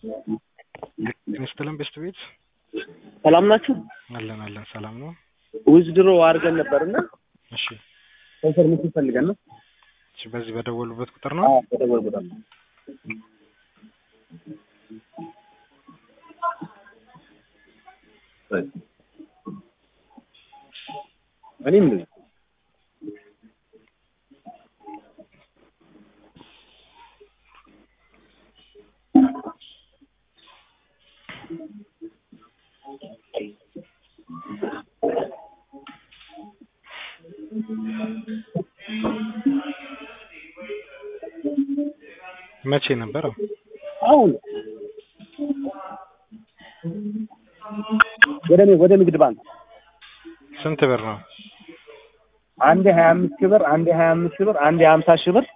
ስትለን ቤስት ቤት ሰላም ናችሁ? አለን አለን ሰላም ነው። ዊዝድሮ አድርገን ነበርና እሺ ኮንፈርሜሽን ፈልገን ነው። እሺ በዚህ በደወሉበት ቁጥር ነው። አዎ ተደወል ቦታ እኔም እንደዚህ መቼ ነበረው? አሁን ወደ ወደ ንግድ ባንክ ስንት ብር ነው? አንዴ ሀያ አምስት ሺህ ብር አንዴ ሀያ አምስት ሺህ ብር አንዴ ሀምሳ ሺህ ብር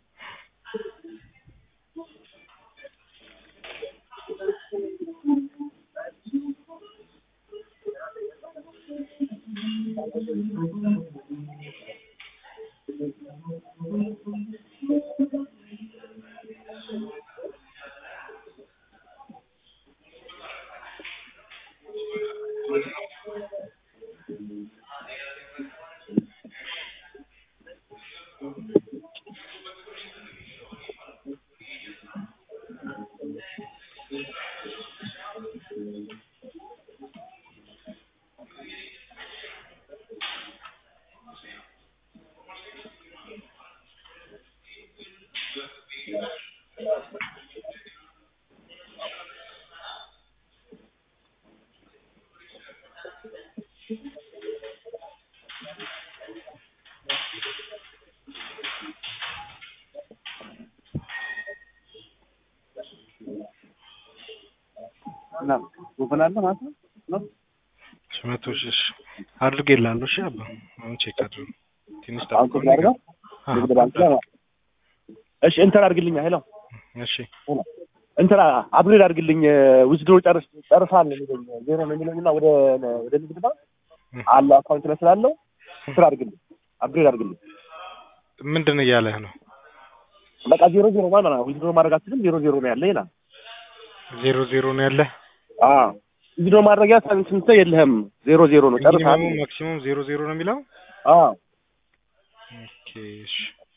እና ወፈን አለ ማለት ነው ነው እሺ መቶ ሺህ እሺ አድርጌልሃለሁ። እሺ አባ አሁን ቼክ አድርግ። ትንሽ አሁን ጠብቀው ቼክ ላድርገው? አዎ፣ ንግድ ባንክ ላይ ማለት ነው። እሺ እንትን አድርግልኛ ሄሎ እሺ እንትን አፕግሬድ አድርግልኝ ዊዝድሮ ጨርስ ጨርሳል የሚለኝ ዜሮ ነው የሚለኝ እና ወደ ወደ ንግድ ባንክ አለ አካውንት ላይ ስላለው እንትን አድርግልኝ አፕግሬድ አድርግልኝ ምንድን እያለህ ነው? በቃ ዜሮ ዜሮ ማለት ነው ዊዝድሮ ማድረግ አትችልም ዜሮ ዜሮ ነው ያለ ይላል ዜሮ ዜሮ ነው ያለህ? አዎ ዊዝድሮ ማድረጊያ ስንት የለህም ዜሮ ዜሮ ነው ጨርሳል ሚኒመሙ ማክሲሙም ዜሮ ዜሮ ነው የሚለው? አዎ ኦኬ እሺ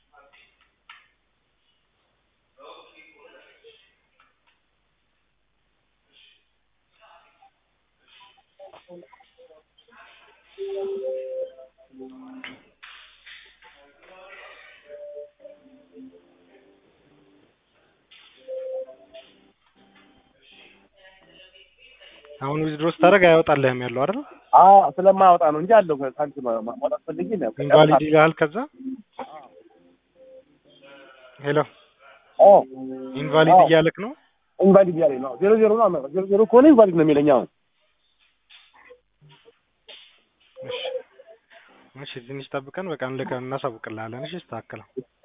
አሁን ዊዝድሮ ስታደርግ አያወጣልህም ያለው አይደል? አዎ ስለማያወጣ ነው እንጂ አለው ሳንቲም ማውጣት ፈልጌ ነው ኢንቫሊድ ይልሃል። ከዛ ሄሎ ኦ ኢንቫሊድ አዎ። እያለክ ነው? ኢንቫሊድ ያለኝ ነው ዜሮ ዜሮ ነው ዜሮ ዜሮ ከሆነ ኢንቫሊድ ነው የሚለኝ አሁን እሺ እሺ ትንሽ ጠብቀን በቃ እንልከን እናሳውቅልሃለን። እሺ ስተካከለው